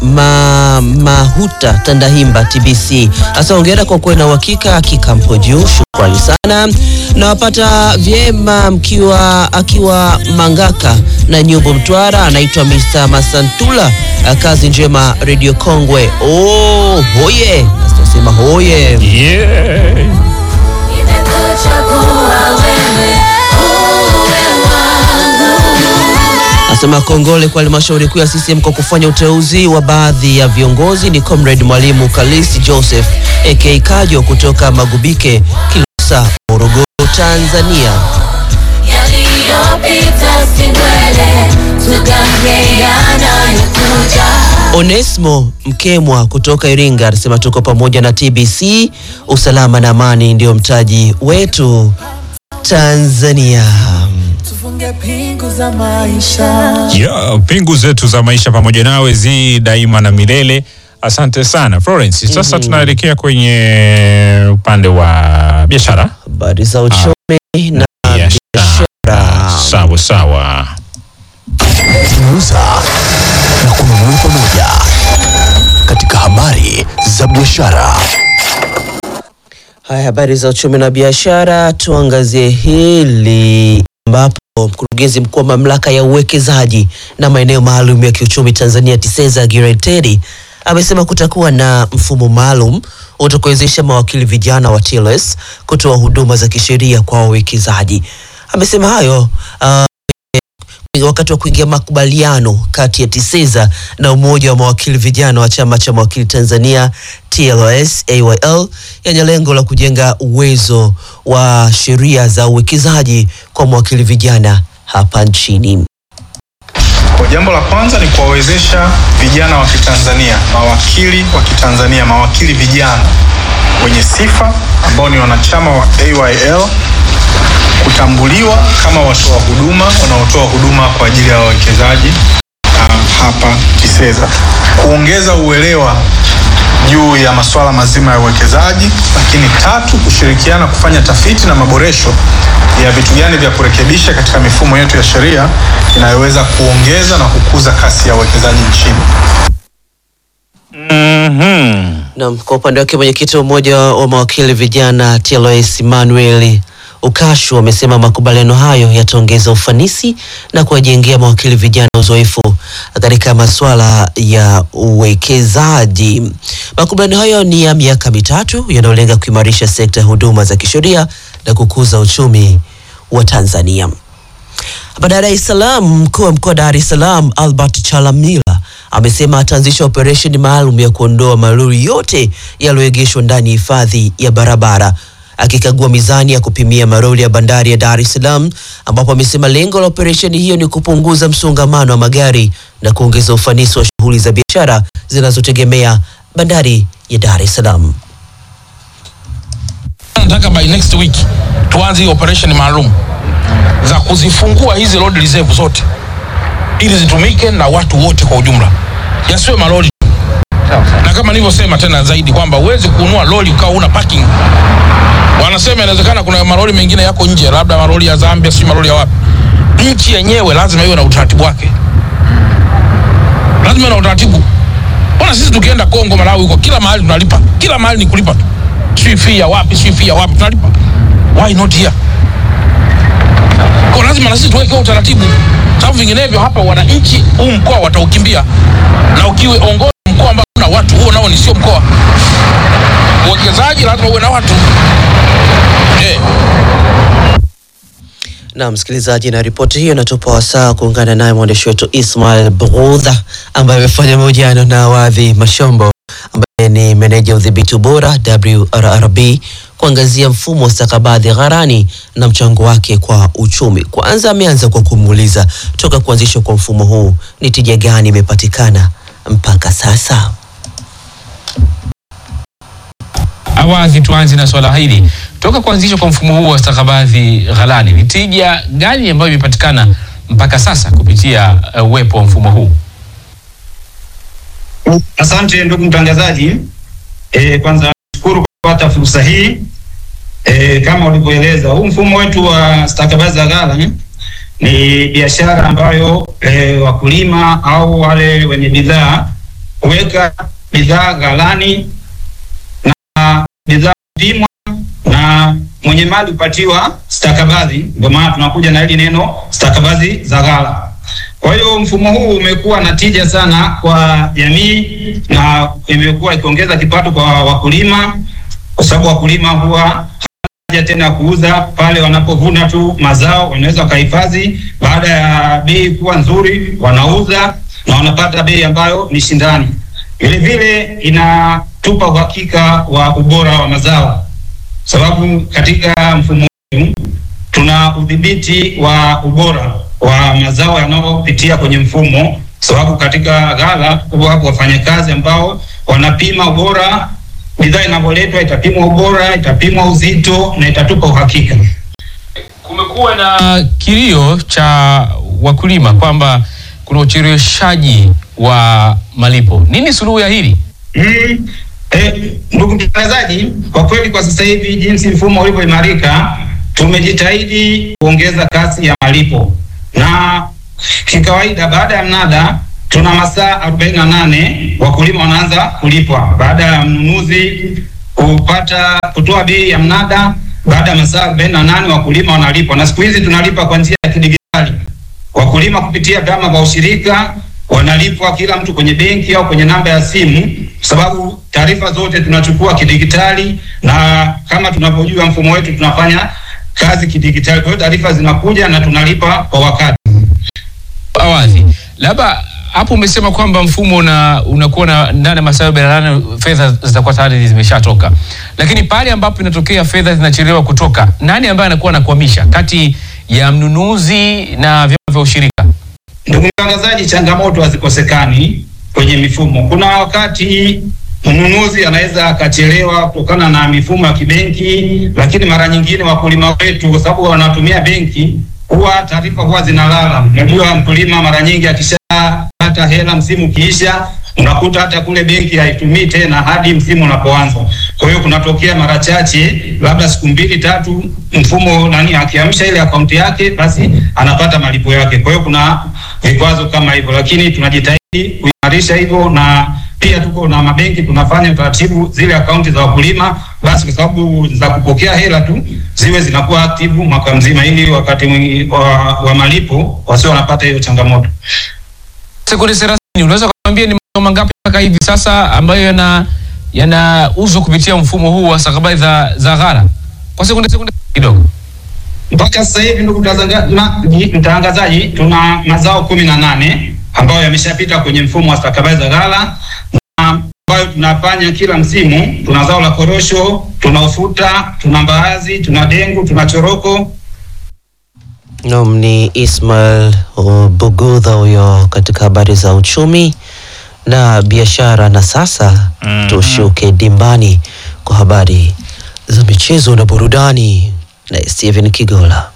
ma, Mahuta Tandahimba TBC. Hasa ongera kwa kuwa na uhakika kikampo juu, shukrani sana. Nawapata vyema mkiwa akiwa Mangaka na Nyumbu Mtwara, anaitwa Mr. Masantula. Kazi njema Radio Kongwe. Oh, hoye nasema hoye Yeah. Asema kongole kwa halmashauri kuu ya CCM kwa kufanya uteuzi wa baadhi ya viongozi. Ni comrade mwalimu Kalisi Joseph aka Kajo kutoka Magubike, Kilosa, Morogoro, Tanzania. Onesmo Mkemwa kutoka Iringa anasema tuko pamoja na TBC, usalama na amani ndio mtaji wetu Tanzania. Tufunge pingu za maisha. Yeah, pingu zetu za maisha pamoja nawe zi daima na milele. Asante sana Florence. Sasa tunaelekea kwenye upande wa biashara. Habari za uchumi na biashara. Sawa sawa. kuuza na kununua pamoja katika habari za biashara. Haya, habari za uchumi na biashara, tuangazie hili ambapo mkurugenzi mkuu wa mamlaka ya uwekezaji na maeneo maalum ya kiuchumi Tanzania TISEZA Gilbert Teddy amesema kutakuwa na mfumo maalum utakaowezesha mawakili vijana wa TLS kutoa huduma za kisheria kwa wawekezaji. Amesema hayo uh, wakati wa kuingia makubaliano kati ya TISEZA na umoja wa mawakili vijana wa chama cha mawakili Tanzania TLS AYL yenye lengo la kujenga uwezo wa sheria za uwekezaji kwa mawakili vijana hapa nchini. Kwa jambo la kwanza ni kuwawezesha vijana wa Kitanzania, mawakili wa Kitanzania, mawakili vijana wenye sifa ambao ni wanachama wa AYL kutambuliwa kama watoa huduma wanaotoa huduma kwa ajili ya wawekezaji uh, hapa TISEZA, kuongeza uelewa juu ya masuala mazima ya uwekezaji, lakini tatu, kushirikiana kufanya tafiti na maboresho ya vitu gani vya kurekebisha katika mifumo yetu ya sheria inayoweza kuongeza na kukuza kasi ya uwekezaji nchini. Naam, kwa upande wake mwenyekiti wa umoja wa mawakili vijana TLS Emmanuel Ukashu amesema makubaliano hayo yataongeza ufanisi na kuwajengea mawakili vijana uzoefu katika masuala ya uwekezaji. Makubaliano hayo ni ya miaka mitatu yanayolenga kuimarisha sekta ya huduma za kisheria na kukuza uchumi wa Tanzania. Hapa Dar es Salaam, mkuu wa mkoa wa Dar es Salaam Albert Chalamila amesema ataanzisha operesheni maalum ya kuondoa malori yote yaliyoegeshwa ndani ya hifadhi ya barabara, akikagua mizani ya kupimia malori ya bandari ya Dar es Salaam, ambapo amesema lengo la operesheni hiyo ni kupunguza msongamano wa magari na kuongeza ufanisi wa shughuli za biashara zinazotegemea bandari ya Dar es Salaam. Nataka by next week tuanze hii operation maalum za kuzifungua hizi road reserve zote ili zitumike na watu wote kwa ujumla, yasiwe malori tu. na kama nilivyosema tena zaidi kwamba huwezi kununua lori ukawa una parking. Wanasema inawezekana kuna malori mengine yako nje, labda malori ya Zambia, si malori ya wapi. Nchi yenyewe lazima iwe na utaratibu wake, lazima iwe na utaratibu. Mbona sisi tukienda Kongo, Malawi, huko kila mahali tunalipa, kila mahali ni kulipa tu, si fee ya wapi, si fee ya wapi tunalipa. Why not here? Kwa lazima na sisi tuweke huo utaratibu, sababu vinginevyo hapa wananchi huu mkoa wataukimbia, na ukiwe ongoza mkoa ambao una watu, huo nao ni sio mkoa. Uwekezaji lazima uwe na watu eh. Na msikilizaji, na ripoti hiyo inatupa wasaa kuungana naye mwandishi wetu Ismail Brudha ambaye amefanya mahojiano na Wadhi Mashombo ambaye ni meneja udhibiti ubora WRRB kuangazia mfumo wa stakabadhi gharani na mchango wake kwa uchumi. Kwanza ameanza kwa kumuuliza toka kuanzishwa kwa mfumo huu ni tija gani imepatikana mpaka sasa. Awadhi, tuanze na swala hili. Toka kuanzishwa kwa mfumo huu wa stakabadhi ghalani, ni tija gani ambayo imepatikana mpaka sasa kupitia uh, uwepo wa mfumo huu? Asante ndugu mtangazaji. E, kwanza shukuru kwa kupata fursa hii. E, kama ulivyoeleza huu mfumo wetu wa stakabadhi za ghala ni biashara ambayo e, wakulima au wale wenye bidhaa kuweka bidhaa ghalani na bidhaa kupimwa na mwenye mali kupatiwa stakabadhi. Ndio maana tunakuja na hili neno stakabadhi za ghala. Kwa hiyo mfumo huu umekuwa na tija sana kwa jamii na imekuwa ikiongeza kipato kwa wakulima, kwa sababu wakulima huwa haja tena ya kuuza pale wanapovuna tu mazao, wanaweza wakahifadhi. Baada ya bei kuwa nzuri, wanauza na wanapata bei ambayo ni shindani. Vile vile inatupa uhakika wa ubora wa mazao, sababu katika mfumo wetu tuna udhibiti wa ubora wa mazao yanayopitia kwenye mfumo, sababu katika ghala wapo wafanyakazi ambao wanapima ubora, bidhaa inavyoletwa itapimwa ubora, itapimwa uzito na itatupa uhakika. Kumekuwa na kilio cha wakulima kwamba kuna ucheleweshaji wa malipo. Nini suluhu ya hili? Mm, eh, ndugu mtangazaji, kwa kweli kwa sasa hivi jinsi mfumo ulivyoimarika, tumejitahidi kuongeza kasi ya malipo na kikawaida, baada ya mnada tuna masaa 48 wakulima wanaanza kulipwa baada ya mnunuzi kupata kutoa bei ya mnada. Baada ya masaa 48 wakulima wanalipwa, na siku hizi tunalipa kwa njia ya kidigitali. Wakulima kupitia vyama vya ushirika wanalipwa kila mtu kwenye benki au kwenye namba ya simu, kwa sababu taarifa zote tunachukua kidigitali, na kama tunavyojua mfumo wetu tunafanya kazi kidigitali. Kwa hiyo taarifa zinakuja na tunalipa kwa wakati. Awadhi, labda hapo umesema kwamba mfumo una unakuwa na ndani ya masaa arobaini na nane fedha zitakuwa tayari zimeshatoka, lakini pale ambapo inatokea fedha zinachelewa kutoka, nani ambaye anakuwa anakwamisha kati ya mnunuzi na vyama vya ushirika? Ndugu mtangazaji, changamoto hazikosekani kwenye mifumo. Kuna wakati mnunuzi anaweza akachelewa kutokana na mifumo ya kibenki, lakini mara nyingine wakulima wetu, kwa sababu wanatumia benki, huwa taarifa huwa zinalala. Unajua, mkulima mara nyingi akishapata hela, msimu ukiisha, unakuta hata kule benki haitumii tena hadi msimu unapoanza. Kwa hiyo kunatokea mara chache, labda siku mbili tatu, mfumo nani akiamsha ile akaunti yake, basi anapata malipo yake. Kwa hiyo kuna vikwazo kama hivyo, lakini tunajitahidi kuimarisha hivyo, na pia tuko na mabenki tunafanya utaratibu, zile akaunti za wakulima basi, kwa sababu za kupokea hela tu ziwe zinakuwa aktivu mwaka mzima, ili wakati mwingi wa, wa malipo wasio wanapata hiyo changamoto. Sekunde thelathini, unaweza kuambia ni mazao mangapi mpaka hivi sasa ambayo yana yanauzwa kupitia mfumo huu wa stakabadhi za, za ghala kwa sekunde sekunde kidogo? Mpaka sasa hivi ndugu mtazanga- na- ni- mtangazaji, tuna mazao kumi na nane ambayo yameshapita kwenye mfumo wa stakabadhi za ghala na ambayo tunafanya kila msimu. Tuna zao la korosho, tuna ufuta, tuna mbaazi, tuna dengu, tuna choroko. Naam, ni Ismail uh, Bugudha huyo katika habari za uchumi na biashara. Na sasa Mhm. tushuke dimbani kwa habari za michezo na burudani na Steven Kigola.